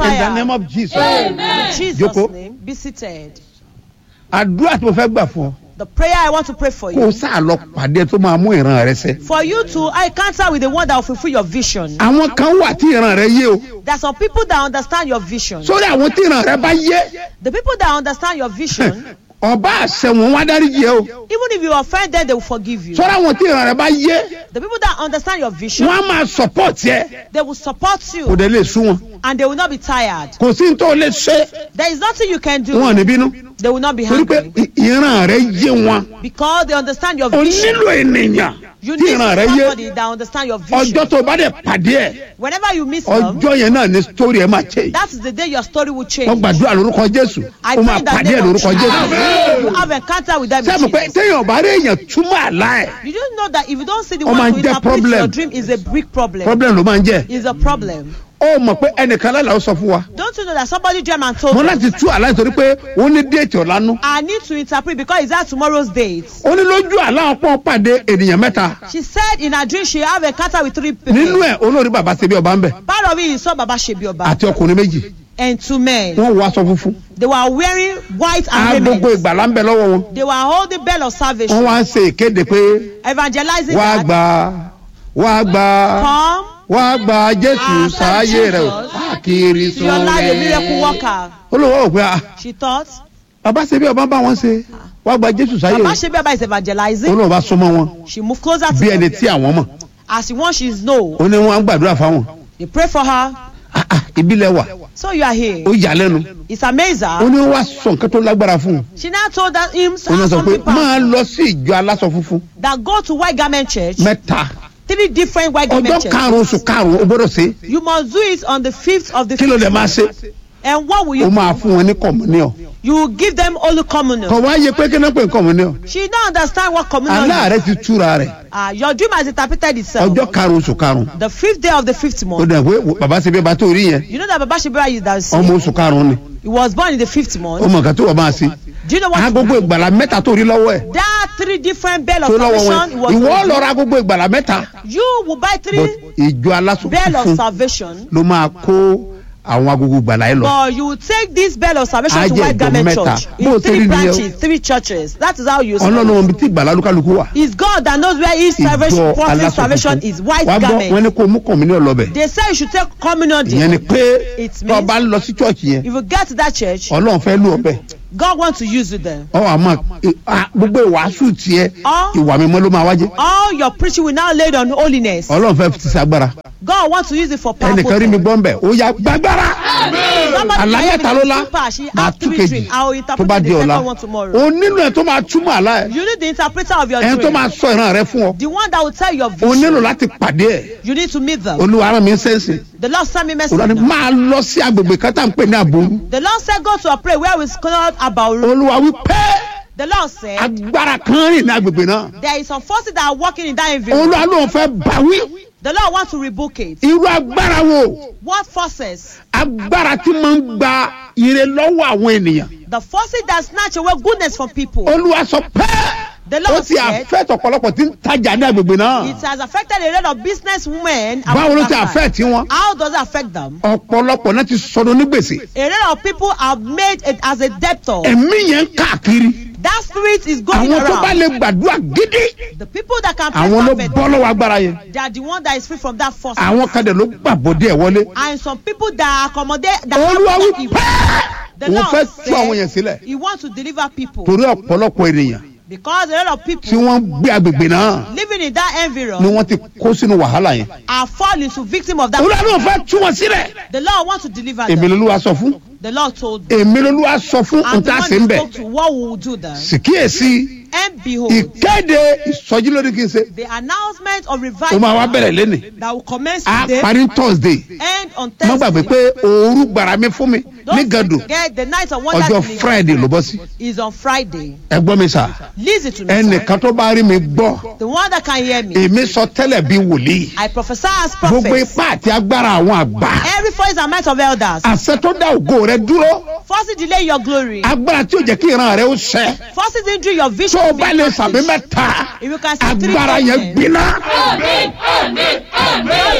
the name fire. of jesus In Jesus' Jókòó. name, be seated. àdúrà tí mo fẹ́ gbà fún ọ The prayer I want to pray for kó o you. sáà lọ pàdé tó máa mú ìran rẹ ṣẹ. For you to encounter with the one that will fulfill your vision. àwọn kan wà tí ìran rẹ yé o There are some people that understand your vision. sórí àwọn tí ìran rẹ bá yé The people that understand your vision, ọba àṣẹ wọn wá dáríjì ẹ o even if you offend them, they will forgive you. sórí àwọn tí ìran rẹ bá yé The people that understand your vision, wọn á máa support yẹ they will support kò you dé lè sún wọn and they will not be tired. kò sí ní tó lè ṣe There is nothing you can do. wọn ò ní bínú They will not be torí pé angry ì- ìran rẹ yé wọn because they understand your o vision. nílò ènìyàn You tí need ìran rẹ somebody yé that understand your vision. ọjọ́ tó bá dẹ̀ pàdé ẹ̀ Whenever you miss them, ọjọ́ yẹn náà ni story ẹ̀ máa change that is the day your story will change. wọ́n gbàdúrà lórúkọ jésù I ó máa pray that pàdé ẹ̀ name of lórúkọ jésù Jesus. You have encounter with them. in sẹ́mu pé Jesus. téèyàn bá rí èèyàn túmọ̀ àlá ẹ̀ You don't know that if you don't see the Ó máa one ń to jẹ́ interpret problem. your dream is a big problem. problem ló máa ń jẹ́ Is a problem. ó mọ̀ pé ẹnìkan lálẹ́ ó sọ fún wa Don't you know that somebody dream and told mo them, láti tú àlá nítorí pé ó ní déètì ọ̀lánú I need to interpret because it's that tomorrow's date. ó ní lójú àlá ọpọ́n pàdé ènìyàn mẹ́ta She said in her dream she have encounter with three people. nínú ẹ̀ olórí bàbá ṣe bí ọba ń bẹ̀ Part of it is saw Baba Shebioba àti ọkùnrin méjì and two men. wọ́n wọ aṣọ funfun They were wearing white and agogo raiment. ìgbàlá ń bẹ lọ́wọ́ wọn They were holding bell of wọ́n salvation, wá ń ṣe ìkéde pé evangelizing wá that. gba wá gba Come wá gba jésù Accept sáyé rẹ o Jesus. káàkiri to your life, a miracle sùn rẹ worker. olówó òpin à She thought bàbá ṣe bí ọba bá wọn ṣe wá gba jésù sáyé Baba rẹ Shebioba is evangelizing. olówó bá súnmọ́ wọn She moved closer to bí ẹni them. tí àwọn mọ̀ As the one she know, ó ní wọn á gbàdúrà fáwọn they pray for her. Ah, ah, ìbílẹ̀ wà So you are here. ó yà lẹ́nu It's amazing. ó ní wá sọ nǹkan tó lágbára fún un She now told that him ó ní sọ pé something máa powerful, lọ sí ìjọ aláṣọ funfun that go to white garment church, mẹ́ta three different white ọjọ́ garment churches. karùn-ún oṣù karùn-ún ó gbọ́dọ̀ ṣe You must do it on the fifth of the kí ló fifth dé máa ṣe month. And what will ó you máa fún wọn ní kọ̀mùníọ̀ You will give them Holy Communion. kọ̀ wá yẹ pé kí náà pè ní kọ̀mùníọ̀ She don't understand what communion is. aláàrẹ ti túra rẹ̀ Uh, your dream has interpreted itself. ọjọ́ karùn-ún oṣù karùn-ún The fifth day of the fifth ó month. dẹ̀ pé wo- bàbá ṣe bí ọba tó rí yẹn You know that Baba Shebioba is that ọmọ oṣù karùn-ún ni he was born in the fifth ó month. mọ̀ nǹkan tó wà máa ṣe Do you know what? agogo ìgbàlá mẹ́ta tó rí lọ́wọ́ ẹ̀ There are three different bell of tó lọ́wọ́ wọn salvation. It was ìwọ on lọ ra agogo ìgbàlá mẹ́ta you. you will buy but three ìjọ aláṣọ bell of funfun salvation. ló máa kó àwọn agogo ìgbàlá yẹn lọ But you will take this bell of salvation Á to jẹ́ White ìjọ Garment mẹ́ta. Church Bó o in ṣe rí three nìyẹn o. branches, three churches. That is how you ọlọ́run serve. omi tí ìgbàlá olúkálukú wà It's God that knows where each ìjọ salvation, prophet aláṣọ salvation funfun is. White wàá gbọ́ wọn garment. ní kó mú kọ̀mùníọ̀ lọ bẹ̀ They say you should take communion ìyẹn ni there. pé It tó o means bá lọ sí chọ́ọ̀chì yẹn if you get to that church, ọlọ́run fẹ́ lù ọ́ bẹ̀ God wants to use you there. ọ àmọ́ à, gbogbo ìwàásù tiẹ̀ All, ìwà mímọ́ ló máa wájé all your preaching will now laid on holiness. ọlọ́run fẹ́ ti ṣàgbára God wants to use it for powerful ẹnìkan rí mi things. gbọ́ ń bẹ̀ ó yá gbàgbára Somebody àlá can mẹ́ta have ló it lá super. She máa has tú three kejì dreams. I will tó interpret bá the di ọ̀la second one tomorrow. o nílò ẹ̀ tó máa túmọ̀ àlá ẹ̀ You need the interpreter of your ẹni tó dream. máa sọ ìran rẹ fún ọ The one that will tell your o nílò vision. láti pàdé ẹ̀ You need to meet them. olúwa ara mi ń sẹ́ǹsì The Lord sent me olúwa ni message. máa lọ sí agbègbè kan tá à ń pè ní àbòrú The Lord said, Go to a place where we called about. olúwa wí pé The Lord said, agbára kan rìn ní agbègbè náà There is some forces that are working in that environment. olúwa ló ń fẹ́ báwí The Lord wants to rebuke it. irú agbára wo What forces? agbára tí máa ń gba ire lọ́wọ́ àwọn ènìyàn The forces that snatch away goodness from people. olúwa sọ pé The ó Lord ti said, àfẹ́ tọ̀pọ̀lọpọ̀ tí ń tajà ní agbègbè náà It has affected a lot of business women. and báwo ló ti women. àfẹ́ tí wọn How does it affect them? ọ̀pọ̀lọpọ̀ náà ti sọdọ̀ ní gbèsè A lot of people are made it as a debtor. ẹ̀mí yẹn ń káàkiri That spirit is going àwọn tó bá around. lè gbàdúrà gidi The people that can pray àwọn ló perfect, bọ́ lọ́wọ́ agbára yẹn they are the one that is free from that force. àwọn kan dẹ̀ ló gbàbọ̀dé ẹ̀ wọlé And some people that accommodate that olúwa wí that evil. pé The òun Lord fẹ́ tú àwọn yẹn said sílẹ̀ he wants to deliver people torí ọ̀pọ̀lọpọ̀ ènìyàn because a lot of tí people wọ́n ń gbé agbègbè náà living in that ni environment wọ́n ti kó sínú wàhálà yẹn are falling to victim of that. olúwa ló fẹ́ tú wọn sílẹ̀ The Lord wants to deliver èmi them. lolúwa sọ fún The Lord told them. èmi lolúwa sọ fún And the nta one sí ń he bẹ̀ spoke to what we will do then. sìkíyèsí And behold, ìkéde ìsọjí lórí kí n ṣe the announcement of ó máa wá revival bẹ̀rẹ̀ lẹ́nì that will commence á today parí thursday and on má gbàgbé Thursday. pé òru gbàrà mi fún mi ní Don't gàdù forget the night of wonder ọjọ́ Clinic friday ló bọ́ sí is on Friday. ẹ gbọ́ mi sà Listen to me. sir. ẹnìkan tó bá rí mi gbọ́ The one that can hear me. èmi sọ tẹ́lẹ̀ bí wòlíì I prophesy as gbogbo prophet. ipá àti agbára àwọn àgbà Every voice and might of elders. àṣẹ tó dá ògo rẹ dúró Forces delay your glory. agbára tí ò jẹ́ kí ìran rẹ ó ṣẹ Forces injure your tó vision. o to be bá lè sàmì accomplished. mẹ́ta If you can see three agbára yẹn amen. gbiná Those forces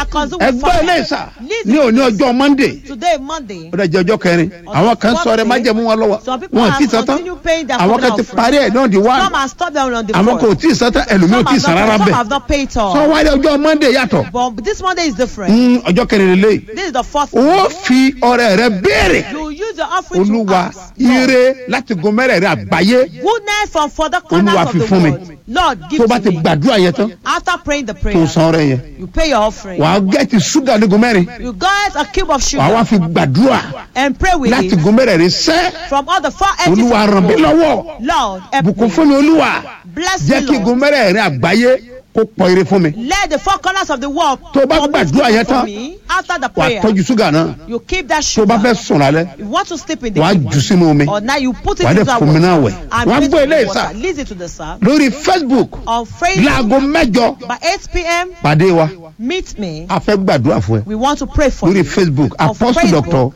are consumed with ẹgbẹ́ ilé fire. ìsà Listen ní òní ọjọ́ monday Today, Monday. ó dẹ̀ jẹ́ ọjọ́ kẹrin àwọn kan sọ rẹ májẹ̀mú wọn lọ́wọ́ Some people wọn have ti sàn tán continued paying their àwọn kan covenant ti offering. parí ẹ̀ náà di wá Some have stopped them on the àwọn kò fourth. tí ì sàn tán ẹlòmíì ò Some tí ì have sàn not, rárá some bẹ́ẹ̀ have not paid sọ all. wáyé ọjọ́ monday yàtọ̀ But this Monday is different. Mm, ọjọ́ kẹrin lélẹ́yìí This is the fourth. ó fi ọrẹ rẹ béèrè You use your offering to olúwa ask. Lord, ire láti gun mẹ́rẹ̀ẹ̀rin àgbáyé Goodness from further Olúwa corners of fi the fún mi. world. Lord, tó give bá to ti me. gbàdúrà yẹn tán After praying the tó prayer, san ọrẹ yẹn you pay your offering. wàá gẹ́tì ṣúgà ní gun mẹ́rin You get a cube of wàá wá sugar fi gbàdúrà and pray with láti it gun mẹ́rẹ̀ẹ̀rin sẹ́ from all the four edges olúwa of ràn mí the world. lọ́wọ́ Lord, help bùkún me. fún mi olúwa Bless jẹ́ me, kí gun Lord. mẹ́rẹ̀ẹ̀rin àgbáyé kó pọ̀ ire fún mi Let the four corners of the world Tó bá permit gbàdúrà good yẹn for tán, me. After the wàá prayer, tọ́jú ṣúgà náà you keep that tó bá fẹ́ sugar. sùn lálẹ́ You want to sleep in the wàá evening. jù sínú omi Or now you put it wàá into dẹ̀ that fún mi náà water wẹ̀ and wàá put it gbọ́ in the eléyìí sá water. Listen to the sir. lórí facebook On Facebook láago mẹ́jọ by 8 p.m. pàdé wa Meet me. a fẹ́ gbàdúrà fún ẹ We want to pray for lórí you. facebook On apostle Facebook, doctor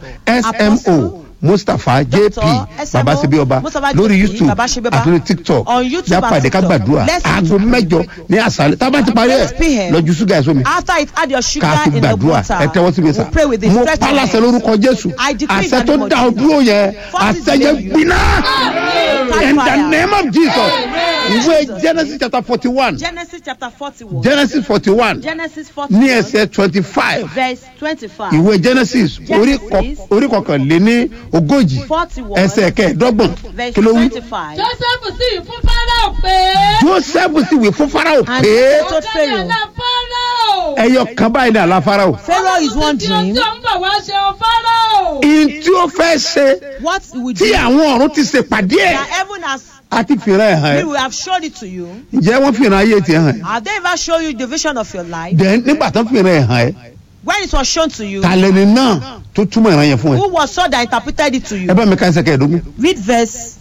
smo mustapha jp Dr. babasebi ọba Mustapha lórí JP, youtube Babasebi Ọba. àti lórí tiktok On YouTube and jápàdé ká TikTok. gbàdúrà Let's aago mẹ́jọ ní àṣálẹ́ tá a bá ti parí ẹ̀ 8 p.m. lọ́jú ṣúgà ẹ̀sọ́ mi After it, add your sugar ká fi in the gbàdúrà water. ẹ tẹ́wọ́ sí mi sá We'll pray with it. mo Stretch your pálásẹ hands. lórúkọ jésù I decree in àṣẹ the tó name of dá ọ Jesus. dúró yẹn Forces àṣẹ yẹn delay you. gbiná Catch in the fire. name of jesus ìwé Jesus. genesis chapter forty one Genesis chapter 41. genesis forty one Genesis ní 41. ẹsẹ̀ twenty five Verse 25. ìwé genesis orí kọ- Genesis. orí kọkànléní ogójì 41. ẹsẹ̀ kẹẹ̀ẹ́dọ́gbọ̀n Verse kí ló wí. 25. joseph sì fún fáráò pé. joseph sì wí fún farao And pé he told ọ̀gá Pharaoh. ìyàlá fáráò. ẹyọ kan báyìí ní àlá farao Pharaoh is one tí ó dream. tí ó ń bọ̀ wá ṣe ọ fáráò. ihun tí ó fẹ́ ṣe What we tí do. àwọn ọ̀run ti ṣèpàdé ẹ̀ That heaven has, àti fìràn ẹ̀ hàn we ẹ́ will have shown it to you. ǹjẹ́ wọ́n fìràn ayé tiẹ̀ hàn ẹ́ Have they ever shown you the vision of your life? dẹ̀ nígbà tó fìràn ẹ̀ hàn ẹ́ When it was shown to you, tàlẹ́ni náà tó túmọ̀ ìran yẹn fún ẹ who was so that interpreted it to ẹ you? bá mi ká ẹsẹ̀ kẹẹ̀ẹ́dógún. Read verse.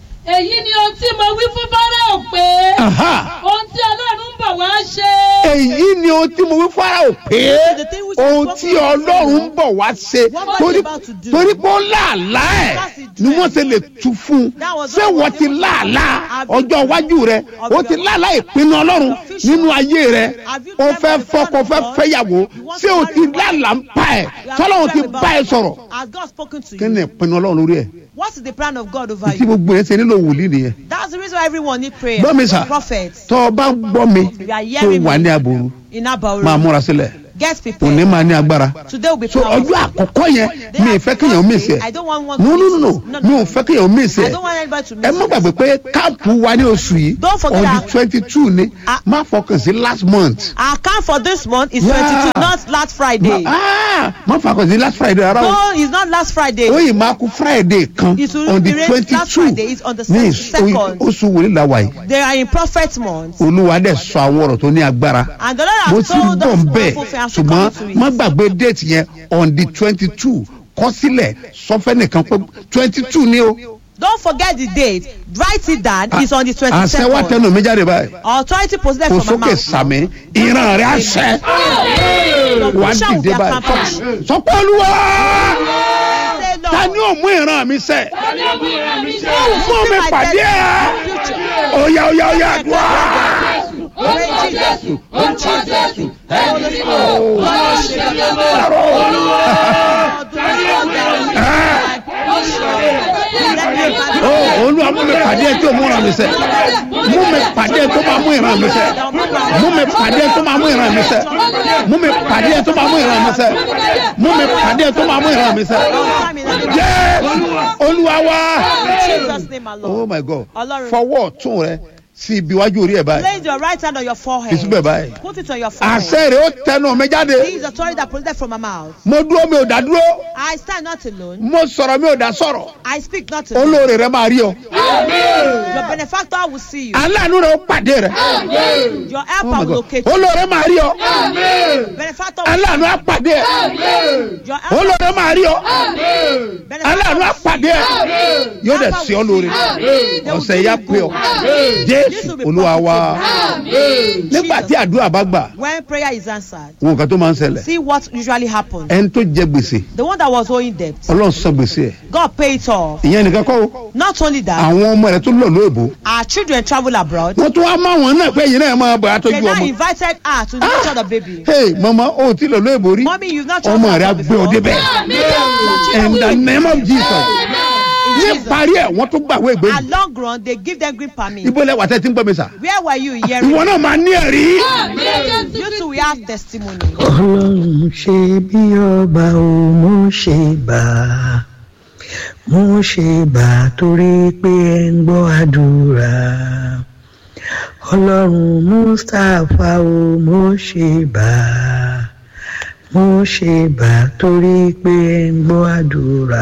èyí ni ohun tí mo wí fún fáráò pé. Aha! ohun tí ọlọ́run ń bọ̀ wá ṣe. èyí ni ohun tí mo wí farao pé The thing which ohun was tí spoken to ọlọ́run ń bọ̀ wá ṣe What was torí he about to do? torí pé ó láàlá ẹ̀ That's his ni dream. wọ́n ṣe lè tu fún un That was ṣé what wọ́n was ti able to láàlá Have you ọjọ́ iwájú rẹ of ó ti your- láàlá ìpinnu ọlọ́run Of your nínú ayé rẹ Have you ó dreamt fẹ́ of the fọ́kọ plan of fẹ́ God? fẹ́yàwó You want ṣé to o marry ti your wife? láàlá ń pa ẹ̀ You have tọ́lọ́run ti dreamt bá ẹ about sọ̀rọ̀ it. Has God spoken to kí ni you? ìpinnu ọlọ́run lórí ẹ̀ What is the plan of God over tí you? gbogbo yẹn ṣe nílò wòlíì nìyẹn That's the reason why everyone need prayer. gbọ́ mi sà Prophets tọ́ ọ bá ń gbọ́ mi You are tó hearing wà me. ní àbòrú in máa Abauru. múra sílẹ̀ Get òní prepared. máa ní agbára Today will be so powerful. ọjọ́ àkọ́kọ́ yẹn They mi ì are fẹ́ kéèyàn mí ìsẹ̀ I don't want one no to no no miss no it. mi ò fẹ́ kéèyàn mí I ìsẹ̀ don't want anybody to miss ẹ má it. gbàgbé pé káàpù wa ní oṣù yìí Don't forget on the that- twenty two ni Ah. má fọkàn sí last month Our account for this month is Yeah. 22, not last Friday. Ah, má fọkàn sí last friday rárá o No, it's not last Friday. ó yìí máa kú friday kan It will on the be raised twenty last two Friday is on the ní second. oṣù wòlíì la wà yìí They are in prophet month. olúwa dẹ̀ sọ àwọn ọ̀rọ̀ tó ní agbára And the Lord mo has ti ń told bọ̀ us ń bẹ̀ wonderful things. I'm still ṣùgbọ́n coming to má it. gbàgbé déètì yẹn on the twenty two kọ sílẹ̀ sọfẹ́ nìkan pé twenty two ni o. Don't forget the date. Write it down. It's on the àṣẹ wa 22nd. tẹnu mi jáde báyìí Authority possessed kò from my sókè mouth. sàmì ìran rẹ àṣẹ Your wà á vision will be dìde báyìí accomplished. sọpọ́ olúwa Say, Lord, ta ni ò mú ìran mi sẹ́ who will mú mi fulfill my pàdé ẹ̀ destiny in the future? oya oya oya àdúrà. Orúkọ Jésù, orúkọ Jésù, Ó, olúwa mú mi pàdé ẹ̀ tí ò mú ìran mi sẹ́ mú mi pàdé ẹ̀ tó máa mú ìran mi sẹ́ mú mi pàdé ẹ̀ tó máa mú ìran mi sẹ́ mú mi pàdé ẹ̀ tó máa mú ìran mi sẹ́ mú mi pàdé ẹ̀ tó máa mú ìran mi sẹ́ jẹ́ olúwa wá. Jesus name alone. oh my god Ọlọ́run. fọwọ́ ọ̀tún rẹ sí ibi iwájú orí ẹ̀ báyìí Place your right hand on your forehead. ìsúbẹ̀ báyìí Put it on your forehead. àṣẹ rẹ̀ ó tẹnu mi jáde This is the authority that proceeded from my mouth. mo dúró mi ò dá dúró I stand not alone. mo sọ̀rọ̀ mi ò dá sọ̀rọ̀ I speak not alone. olóore rẹ máa rí ọ Your benefactor will see you. aláàánú rẹ ó pàdé rẹ Your oh helper my will god locate you. olóore máa rí ọ Benefactor will aláàánú á pàdé ẹ Your helper olóore máa rí ọ aláàánú á benefactor pàdé ẹ yóò dẹ̀ sí ọ lóore ọ̀sẹ̀ yá pé ọ jésù olúwa wa nígbà tí àdúrà bá gbà When prayer is answered, wọn nǹkan tó máa ń ṣẹlẹ̀ see what usually happens. ẹni tó jẹ gbèsè The one that was owing debt, ọlọ́run san gbèsè ẹ̀ God paid it off. ìyẹn nìkan kọ́ o Not only that, àwọn ọmọ rẹ̀ tó lọ lóòbó our children travel abroad. wọ́n tún wá máa wọn náà pé ẹ̀yin náà máa bọ̀ They àtọ́jú now ọmọ invited her to nurture the baby. hey mọ́mọ́ màmá o ti lọ lóyìnbó rí Mommy, you've not ọmọ traveled rẹ á abroad gbé ọ before. débẹ̀ in the name of jesus ní Jesus. parí ẹ̀ wọ́n tún gbàwé ìgbé At long run, they give them green permit. ibo lẹ wà tẹ́ ti ń gbọ́ mi sà Where were you hearing? ìwọ náà máa ní ẹ̀rí. You too will have testimony. ọlọ́run ṣe bí ọba ò mú ṣe bà á mú ṣe bà á torí pé ẹ ń gbọ́ àdúrà ọlọ́run mustapha ò mú ṣe bà á mú ṣe bà á torí pé ẹ ń gbọ́ àdúrà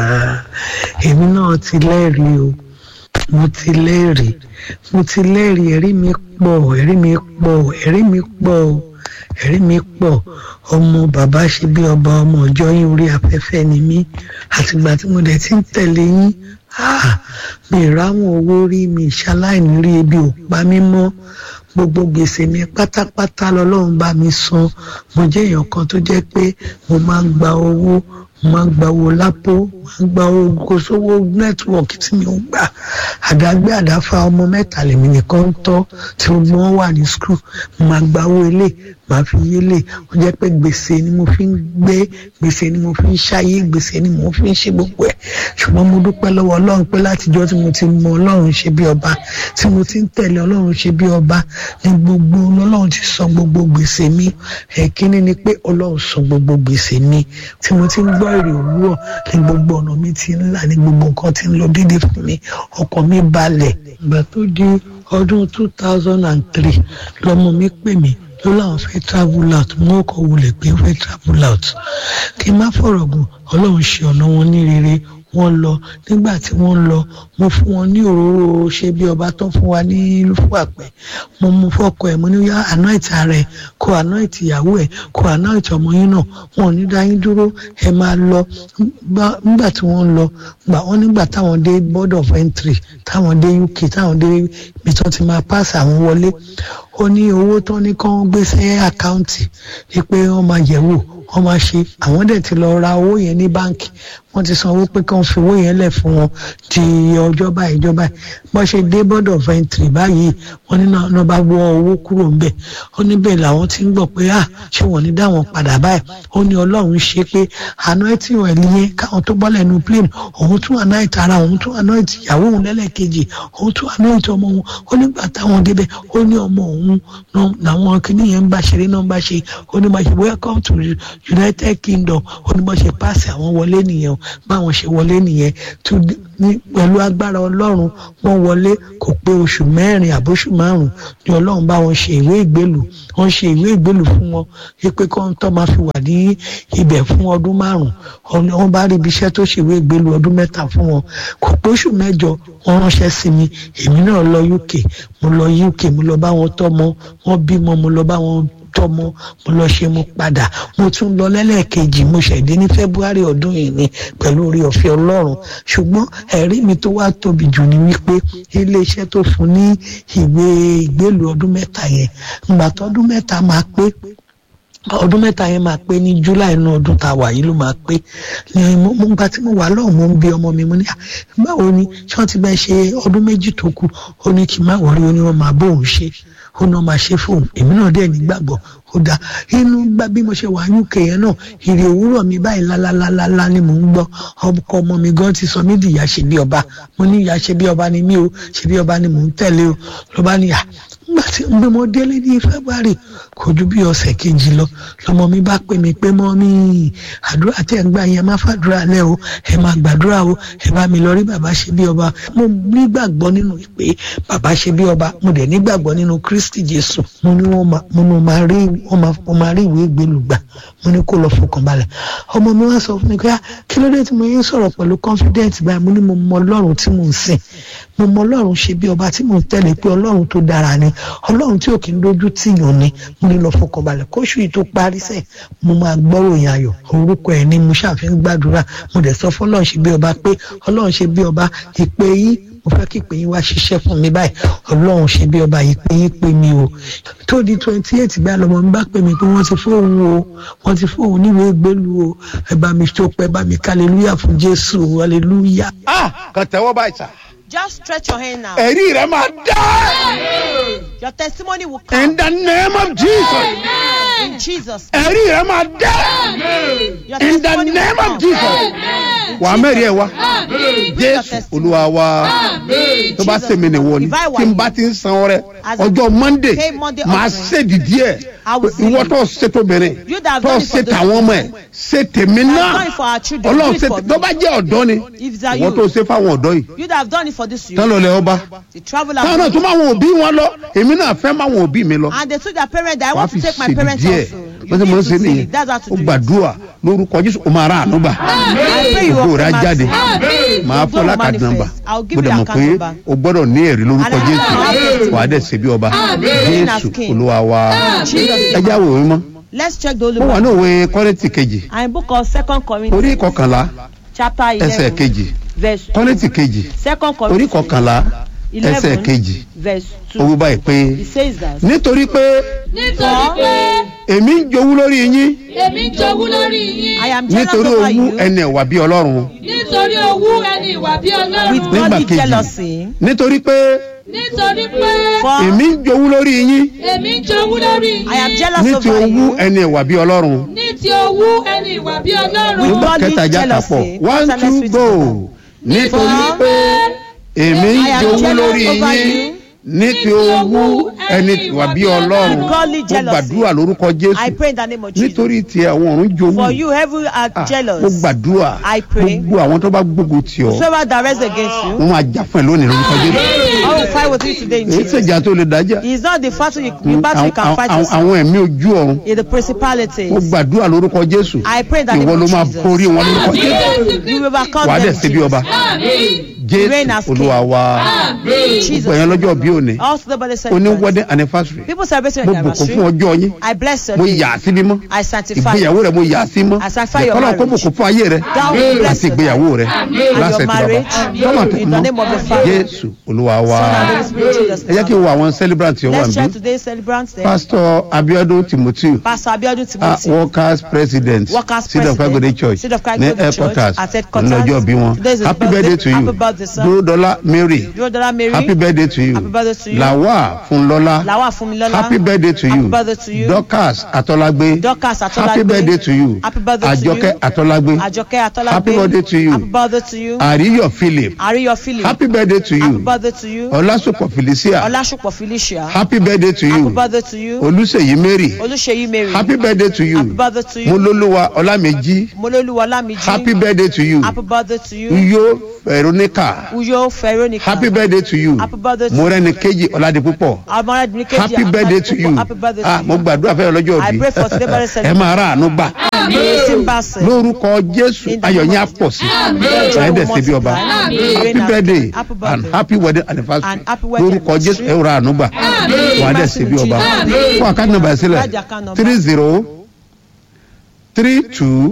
èmi náà ti lẹ́rìí o mo ti lẹ́rìí mo ti lẹ́rìí ẹ̀rí mi pọ̀ ẹ̀rí mi pọ̀ ẹ̀rí mi pọ̀ o ẹ̀rí mi pọ̀ ọmọ bàbá ṣe bí ọba ọmọ ọjọ́ yín orí afẹ́fẹ́ ni mí àtìgbà tí mo dẹ̀ ti ń tẹ̀lé yín ah, mi ráwọn owó rí mi ṣaláìní rí ebi ò pa mí mọ́ gbogbo gbèsè mi pátápátá lọ́lọ́run bá mi san mo jẹ́ èèyàn kan tó jẹ́ pé mo máa ń gba owó mo máa ń gba owó lápò mo máa ń gba owó kò sówó nẹ́tíwọ̀kì tí mi ò gbà àdágbé àdáfà ọmọ mẹ́ta lèmi nìkan ń tọ́ tí gbogbo wọn wà ní skul mo máa gba owó ilé màá fi yélé ó jẹ́ pé gbèsè ni mo fi ń gbé gbèsè ni mo fi ń ṣayé gbèsè ni mo fi ń ṣe gbogbo ẹ̀ ṣùgbọ́n mo dúpẹ́ lọ́wọ́ ọlọ́run pé látijọ́ tí mo ti mọ ọlọ́run ṣe bí ọba tí mo ti ń tẹ̀lé ọlọ́run ṣe bí ọba ní gbogbo ọlọ́run ti san gbogbo gbèsè mi ẹ̀kíní ni pé ọlọ́run san gbogbo gbèsè mi tí mo ti ń gbọ́ èrè òwúrọ̀ ní gbogbo ọ̀nà mi ti ń là ní gbogbo nǹkan ti ń lọ déédéé fún mi ọkàn mi balẹ̀ ìgbà tó di ọdún two thousand and three lọmọ mi pè mí ló láwọn fẹ́ travel out mo kọ́ wulẹ̀ pé fẹ́ travel out kí n má fọ̀rọ̀ gùn ọlọ́run ṣe ọ̀nà wọn ní rere wọ́n lọ nígbà tí wọ́n lọ mo fún wọn ní òróró ṣe bí ọba tó fún wa ní lúfàpẹ mo mú fọkọ ẹ mo ní yá anoint ara ẹ kó anoint ìyàwó ẹ kó anoint ọmọ yín náà wọn ò ní dá yín dúró ẹ máa lọ Gbá- nígbà tí wọ́n lọ gbà wọ́n nígbà táwọn dé board of entry táwọn dé uk táwọn dé ibi tó ti máa pass àwọn wọlé ó ní owó tó ní kán gbé sí àkáǹtì ni pé wọ́n máa yẹ̀ wò wọ́n máa ṣe àwọn dẹ̀ ti lọ ra owó yẹn ní báǹkì wọ́n ti san owó pé kí wọ́n fi owó yẹn lẹ̀ fún wọn di ọjọ́ báyìí ọjọ́ báyìí bọ́n ṣe dé board of entry báyìí wọ́n ní náà náà bá wọ owó kúrò ńbẹ̀ ó ní bẹ́ẹ̀ làwọn ti ń gbọ́ pé à ṣé wọ́n ní dáwọn padà báyìí ó ní ọlọ́run ṣe pé àná ẹtì ọ̀ ẹ̀lìyẹn káwọn tó bọ́lẹ̀ nu plane òun tún àná ìta ara òun tún àná ìtì ìyàwó òun lẹ́lẹ́kejì òun tún àná ìtì ọmọ òun ó nígbà táwọn débẹ̀ ó ní ọmọ òun náà làwọn kìnìún yẹn ń bá ṣeré náà ń bá ṣe ó ní bá ṣe welcome to united kingdom ó ní bá ṣe páàsì àwọn wọlé nìyẹn o báwọn ṣe wọlé nìyẹn tó ní pẹ̀lú agbára ọlọ́run wọ́n wọlé kò pé oṣù mẹ́rin àbóṣù márùn-ún ni ọlọ́run bá wọn ṣe ìwé ìgbélù wọ́n ṣe ìwé ìgbélù fún wọn wípé kọ́ ń tọ́ máa fi wà ní ibẹ̀ fún ọdún márùn-ún wọ́n bá rí ibi iṣẹ́ tó ṣe ìwé ìgbélù ọdún mẹ́ta fún wọn kò pé oṣù mẹ́jọ wọ́n ránṣẹ́ sí mi èmi náà lọ uk mo lọ uk mo lọ bá wọn tọ́mọ wọ́n bímọ mo lọ bá wọn tọmọ mo lọ ṣe mo padà mo tún lọ lẹ́lẹ́kejì mo ṣẹ̀dé ní february ọdún yìí ni pẹ̀lú orí ọ̀fẹ́ ọlọ́run ṣùgbọ́n ẹ̀rí mi tó wá tóbi jù ni wípé iléeṣẹ́ tó fún ní ìwé ìgbélú ọdún mẹ́ta yẹn ìgbà tó ọdún mẹ́ta máa pé ọdún mẹ́ta yẹn máa pé ní july inú ọdún tá a wà yìí ló máa pé ní mo mo gba tí mo wà lọ́hùn mo ń bí ọmọ mi mo ní "Ah, báwo ni ṣé wọ́n ti bẹ́ẹ̀ ṣe ọdún méjì tó kù ó ní kí n má wọrí ó ní wọ́n máa bóun ṣe ó ní wọ́n máa ṣe fóun èmi náà dẹ̀ nígbàgbọ́ ó dáa inú gbá bí mo ṣe wà uk yẹn náà ìrè òwúrọ̀ mi báyìí lálálálálá ni mò ń gbọ́ ọkọ ọmọ mi gan ti sọ mí di ìyá ṣe bí ọba mo ní ìyá ṣe bí ọba ni mí o ṣe bí ọba ni mò ń tẹ̀lé o ló bá ní à nígbà tí mo mo délé ní february kò ju bí ọ̀sẹ̀ kejì lọ lọmọ mi bá pè mí pé mọ́ mi àdúrà tẹ̀ ń gbà yẹn má fàdúrà lẹ́ o ẹ máa gbàdúrà o ẹ bá mi lọ rí bàbá ṣe bí ọba mo nígbàgbọ́ nínú pé bàbá ṣe bí ọba mo dẹ̀ nígbàgbọ́ nínú kristi jésù mo ní wọ́n máa mo ní wọ́n máa rí wọ́n máa wọ́n máa rí ìwé ìgbélú gbà mo ní kó lọ fọkàn balẹ̀ ọmọ mi wá sọ fún mi pé "Ah, kí ló dé tí mo yẹn sọ̀rọ̀ pẹ̀lú confident báyìí mo ní mo mọ ọlọ́run tí mò ń sìn mo mọ ọlọ́run ṣe bí ọba tí mò ń tẹ̀lé pé ọlọ́run tó dára ni ọlọ́run tí ò kí ń dojú tìyàn ni mo ní lọ fọkàn balẹ̀ kóṣù yìí tó parí sẹ́yìn mo máa gbọ́ròyìn ayọ̀ orúkọ ẹ̀ ni mo ṣàfihàn gbàdúrà mo dẹ̀ sọ fún ọlọ́run ṣe bí ọba pé ọlọ́run ṣe bí ọba ìpè yín mo fẹ́ kí ìpè yín wá ṣiṣẹ́ fún mi báyìí ọlọ́run ṣe bí ọba ìpè yín pè mí o tó di twenty eight gbá lọmọ mi bá pè mí pé wọ́n ti fóun o wọ́n ti fóun níwèé gbélu o ẹ bá mi tó pẹ́ bá mi ká aleluya fún jésù o aleluya. ah kàn tẹ́wọ́ báyìí sà Just stretch your hand now. ẹ̀rí rẹ máa dá Your testimony will in come the name of jesus in Jesus. ẹ̀rí rẹ máa dá Your in the testimony will name of come. jesus wàá mẹ́rin ẹ̀ wá jésù olúwa wa tó bá sèmi nìwọ ni tí n bá ti ń san ọrẹ ọjọ́ monday Pay Monday máa offering. ṣèdí díẹ̀ I will see ìwọ you. tó ṣètò obìnrin You that have tó done it for ṣe those tàwọn ọmọ ẹ ṣe tèmi have náà done it for our children, ọlọ́run do it ṣe for tó me. bá jẹ́ ọ̀dọ́ ni If it's a ìwọ tó youth, ṣe fáwọn ọ̀dọ́ yìí you that have done it for this tán youth, lọ lẹ ọba the travel táwọn náà have tún máa wọn òbí wọn lọ èmi náà fẹ́ máa wọn òbí mi lọ and they told their parents that I wàá want fi to take my ṣèdí parents díẹ̀ also. You wọ́n ti need mọ̀ to ṣe see nìyẹn it. That's how to ó do it. gbàdúrà lórúkọ jésù ó máa rà ànúgbà I pray you ògo will rẹ̀ á come jáde out. màá fọ́ will lákàtí nọ́mbà manifest. I'll give mo you dẹ̀ the mọ̀ account pé number. o gbọ́dọ̀ ní ẹ̀rí lórúkọ And I jésù have wàá dẹ̀ ṣe bí ọba Reign as jésù king. olúwa wa Jesus. ẹ já wò mí mọ́ Let's check the Holy ó wà ní Bible. òwe kọ́rẹ́tì kejì And book of Second orí Corinthians, kọkànlá chapter ẹsẹ̀ eleven, kejì verse two. kọ́rẹ́tì kejì Second orí Corinthians, kọkànlá ẹsẹ̀ eleven, kejì verse ó wí two. báyìí pé It says that. nítorí pé nítorí pé èmi ń jowú lórí yín èmi ń jowú lórí yín I am jealous nítorí over owú you ẹni ẹ̀wà bí ọlọ́run nítorí owú ẹni ìwà bí with ọlọ́run Nígbà godly kejì. jealousy. nítorí pé nítorí pé For èmi ń jowú lórí yín èmi ń jowú lórí I am yín jealous ní ti over owú you ẹni ẹ̀wà bí ọlọ́run ní ti owú ẹni ìwà bí with ọlọ́run godly kẹta já jealousy. kapọ̀ one What's the next two bit go of that? nítorí For pé èmi ń I am jowú jealous lórí over yín you ní ti owú ẹni ẹ̀wà bí ọlọ́run with godly mo jealousy. gbàdúrà lórúkọ I jésù pray in the name of Jesus. nítorí tí àwọn ọ̀run jowú For you, heaven are Ah, jealous. mo gbàdúrà I pray. gbogbo àwọn tó bá gbógun tì ọ́ Whoever that rise against you, wọn máa jà fún ẹ lónìí lórúkọ jésù I will fight with you today in èyí Jesus. ṣèjà tó lè dájà It's not the battle you, the battle you can fight àwọn yourself. àwọn ẹ̀mí ojú ọ̀run It's the principalities. mo gbàdúrà lórúkọ jésù I pray that ìwọ name ló of máa Jesus. borí wọn lórúkọ jésù You will overcome wàá dẹ̀ them. ṣe bí ọba You reign as jésù king. olúwa wa Jesus. gbogbo ẹ̀yàn lọ́jọ́ bí òní Also, the body oní celebrants. wedding anniversary People celebrating mo their bùkún fún anniversary. ọjọ́ yín I bless your mo day. yà á sí mímọ́ I sanctify ìgbéyàwó rẹ mo yà á sí mọ́ I sanctify your ìkọlọ́ kó marriage. bùkún fún ayé rẹ Thou will bless àti your ìgbéyàwó rẹ and láṣẹ your tí baba marriage. tọ́mọ̀ tó In the name of the mọ́ Father, jésù olúwa wa Son, and Holy Spirit, Jesus. ẹ jẹ́ kí n wo àwọn celebrant tí ó wà Let's check níbí today's celebrants there. pastor abiodun timothy Pastor Abiodun ah, Timothy. workers president Workers seed of President, agode church Seed of Christ ní Golden Church, headquarters at headquarters. lọ́jọ́ bí wọn Today is his happy birthday. birthday to you Happy birthday, sir. dúródọ́lá mary Dúródọ́lá Mary. happy birthday to you Happy birthday to you. làwà fúnlọ́lá Làwa Fúnmilọ́lá. happy birthday to Happy you birthday to you. dorcas atọ́lágbé Dorcas Atọ́lágbé. happy birthday to you Happy birthday to you. àjọkẹ́ atọ́lágbé Àjọkẹ́ Atọ́lágbé. happy birthday to you Happy birthday to you. àríyọ̀ philip Àríyọ̀ Philip. happy birthday to Happy you birthday to you. ọlásùpọ̀ felicia Ọlásùpọ̀ Felicia. happy birthday to Happy you birthday to you. olùsèyí mary Olúṣèyí Mary. happy birthday to Happy you birthday to you. molólúwa ọlámẹ́jì Molólúwa Ọlámìjí. happy birthday to you Happy birthday to you. uyo veronica Uyo Veronica. happy birthday to you Happy birthday to you. mọ́rẹ́nìkejì ọ̀làdìpúpọ̀ Amọ̀rẹ́dìní kejì. happy birthday to you Happy birthday ah to mo you. gbàdúrà fẹ́ lọ́jọ́ I òbí pray for today birthday ẹ máa rà àánú gbà Simbase. lórúkọ jésù In the ayọ̀ name yín á of pọ̀ sí Amen. ẹ̀ dẹ̀ ṣe bí ọba Amen. happy Amen. birthday Happy and birthday. happy wedding anniversary And happy wedding lórúkọ jésù anniversary. ẹ̀ rà àánú gbà wà á dẹ̀ ṣe bí ọba Amen. fún àkáǹtì nàbà sílẹ̀ Lájà account number. three zero three two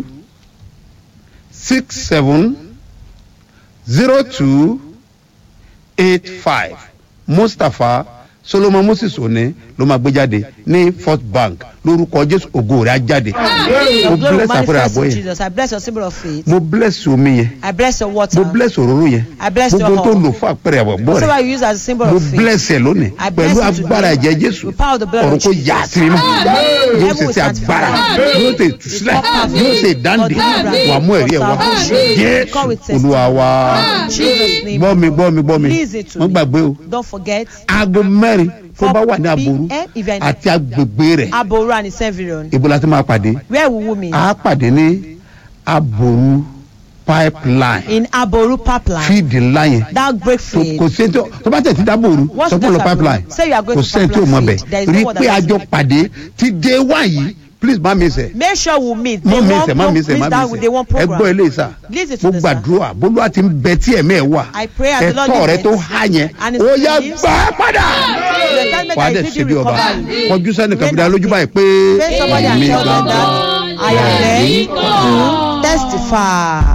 six seven zero two eight five mustapha solomon moses òní ló máa gbé jáde ní first bank lórúkọ jésù ògo rẹ̀ á jáde mo Your glory bless àpẹẹrẹ manifest àbọ̀ in yẹn Jesus. I bless your symbol of faith. mo bless omi yẹn I bless your water. mo bless òróró yẹn I bless your gbogbo tó hall. lò fún àpẹẹrẹ àbọ̀ Whatever rẹ̀ you use as a symbol mo of faith. bless ẹ lónìí I bless pẹ̀lú you today. agbára ẹ̀jẹ̀ jésù With power of the blood of ọ̀run kò Jesus. yà á sí mímọ́ yóò Heaven ṣe will ṣe agbára sanctify. yóò ṣe ìtúsílẹ̀ yóò ṣe ìdáǹdè wà mú ẹ̀rí ẹ̀ wá jésù olúwa wa Jesus name. gbọ́ mi gbọ́ mi gbọ́ mi Listen to wọ́n me. gbàgbé o Don't forget. aago mẹ́rin tó bá wà ní 4 àbòrú p.m. event. àti agbègbè rẹ̀ Aboru and Severon. ibo la ti máa pàdé Where will we meet? a pàdé ní àbòrú pipeline In Aboru pipeline. fíìdì ńlá yẹn That break tó free. kò sí tó tó bá tẹ̀ sí dábòrú Once sọ you fún lọ get Aboru, pipeline say you are going kò to sẹ́ni tí ò mọ̀ pipeline There bẹ̀ is no rí one pé that àjọ knows. pàdé ti day one yìí please má mi sẹ̀ Make sure we meet. má They mi want sẹ̀ má mi pro- sẹ̀ má meet that mi with they sẹ̀ want ẹ gbọ́ program. eléyìí sà Listen to mo this, sir. gbàdúrà bólúwa ti ń bẹ tí ẹ̀mí ẹ̀ wà I pray as the Lord ẹ̀tọ́ rẹ leads. tó há yẹn And his ó yá believes. gbà á padà The assignment wà á that dẹ̀ is ṣe bí needed ọba recovery. kọjú sẹ́ni kàbídà Rain lójú and báyìí pé Pray somebody and èmi tell them gangan that I am ready to testify.